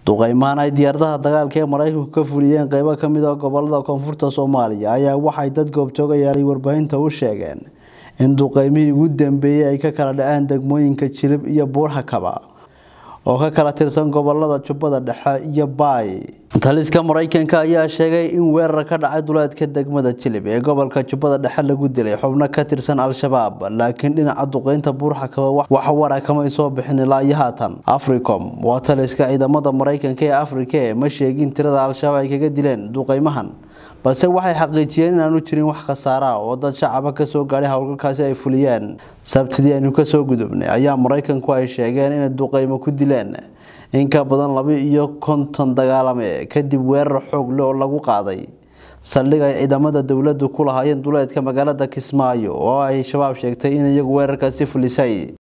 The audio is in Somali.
duqeymahan ay diyaaradaha dagaalka ee maraykanku ka fuliyeen qeybo ka mid ah gobolada koonfurta soomaaliya ayaa waxay dad goobjoogayaal warbaahinta u sheegeen in duqeymihii ugu dambeeyey ay ka kala dhaceen degmooyinka jilib iyo buurhakaba oo ka kala tirsan gobolada jubbada dhexe iyo baay taliska maraykanka ayaa sheegay in weerar ka dhacay duleedka degmada jilib ee gobolka jubbada dhexe lagu dilay xubno ka tirsan al-shabaab laakiin dhinaca duqeynta buurxakaba wax wara kamay soo bixin ilaa iyo haatan africom waa taliska ciidamada maraykanka ee afrika ee ma sheegin tirada al-shabaab ay kaga dileen duqeymahan balse waxay xaqiijiyeen inaanu jirin wax khasaara oo dad shacaba kasoo gaadhay howlgalkaasi ay fuliyeen sabtidii aynu kasoo gudubnay ayaa maraykanku ay sheegeen inay duqeymo ku dileen in ka badan laba iyo konton dagaalame kadib weerar xoog leh oo lagu qaaday saldhig ay ciidamada dowladdu ku lahaayeen duleedka magaalada kismaayo oo ay shabaab sheegtay in iyagu weerarkaasi fulisay